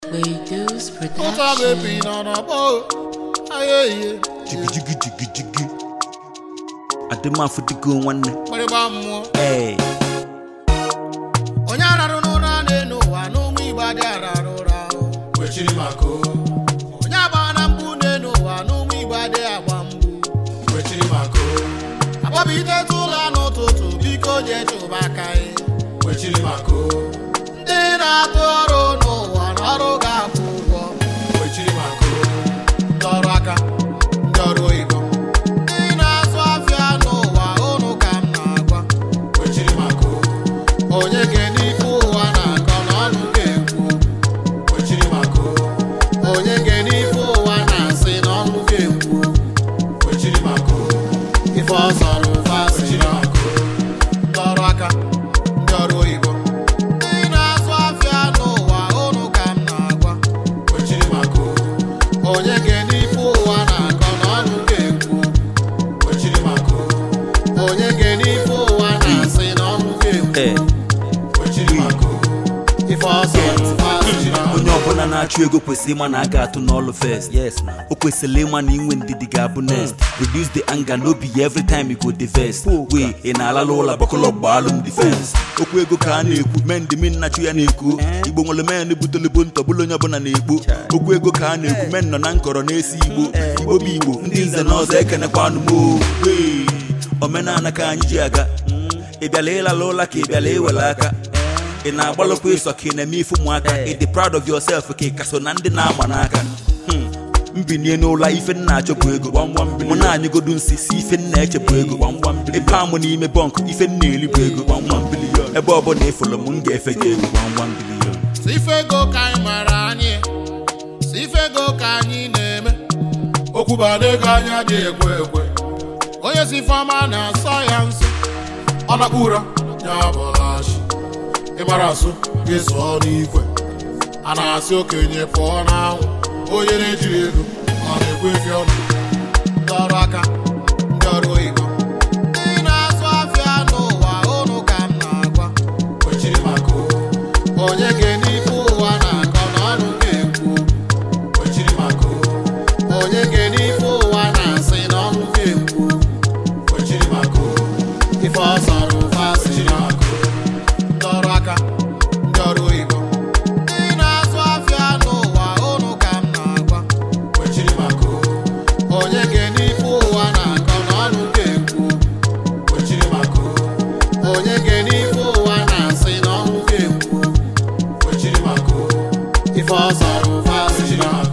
Wados Ụta bebi Production. nọ n'ọgbọ ayeye jigi jigi jigi jigi adịmafụdigo nwanne mgbịrịgba mmụọ ee onye ararụ n'ụra n'elu ụwa n'ụmụ igbo adị ararụ ụra kwechiri maka o onye agba na mgbu n'elu ụwa n'ụmụ igbo adị agba mgbu kwechiri maka o agbabiteta ụlọ n'ụtụtụ biko jee chụba aka ya kwechiri maka o ndị na-atụ ọrụ n'ụwa na ọrụ ga-akwụ ụgwọ kwechiri maka o ndị ọrụ aka ndị ọrụ oyibo ndị na-azụ afịa n'ụwa ụnụ ka m na-agwa kwechiri maka o onye ga-ene ife ụwa na-akọ n'ọnụ ga-ekwu kwechiri maka o onye ga-ene ife ụwa na-asị n'ọnụ ga-ekwu kwechiri maka o ife ọzọ n'ụfa si kwechiri maka o ndị ọrụ aka ndị ọrụ oyibo ndị na-azụ afịa n'ụwa ụnụ ka m na-agwa kwechiri maka o onye ga-ene ife ụwa na-akọ n'ọnụ ga-ekwu kwechiri maka o onye ga-ene ife ụwa na-asị n'ọnụ ga-ekwu ee kwechiri maka o ife ọzọ n'ụfa si onye ọbụla na-achụ ego kwesịrị ịma na a ga-atụ n'ọlụ first yes o kwesịrị ịma na inwe ndidi ga-abụ next reduce the anger no be every time you go the first wee ị na-alala ụlọ bakụlọ gbaalụ m defense okwu ego ka a na-ekwu men dị min na-achụ ya na-ekwu igbo nwere men butolibo ntọbụla onye ọbụla na-ekwu okwu ego ka a na-ekwu men nọ na nkọrọ na-esi igbo igbo bụ igbo ndị nze na ọzọ ekenekwanụ m o. Wee, omenala ka anyị ji aga ị bịala ịlala ụla ka ị bịala iwere aka ị na-agbalụkwa ịsọ ka ị na-eme ife ụmụaka ị dị proud of yourself ka ị ka so na ndị na-agba n'aka Hmm. mbinie n'ụlọ ife nna achọ bụ ego mụ na anyịgodu nsị si ife nna eche bụ ego ebe amụ n'ime bọnk ife nna eri bụ ego ebe ọbụla ịfụrụ m m ga-efe gị ego si ife ego ka anyị mara anyị si ife ego ka anyị na-eme okwu bada ego anya adịghị ekwe ekwe onye si ifeọma na-asọ ya nsọ ọ nakpụ ụra ya bọlachi ịmara asụ gị zụọ n'ikwe a na-asị okenye pụọ n'anwụ onye na-ejiri ego ọ na-ekwe efi ọnụ ndị ọrụ aka ndị ọrụ oyibo ndị na-azụ afịa n'ụwa ụnụ ka m na-agwa kwechiri maka o onye ga-ene ife ụwa na-akọ n'ọnụ ga-ekwu kwechiri maka o onye ga-ene ife ụwa na-asị n'ọnụ ga-ekwu kwechiri maka o ife ọzọ n'ụfa si kwechiri maka o ndị ọrụ aka ndị ọrụ oyibo ndị na-azụ afịa n'ụwa ụnụ ka m na-agwa kwechiri maka o onye ga-ene ife ụwa na-akọ n'ọnụ ga-ekwu kwechiri maka o onye ga-ene ife ụwa na-asị n'ọnụ ga-ekwu kwechiri maka o ife ọzọ n'ụfa si kwechiri maka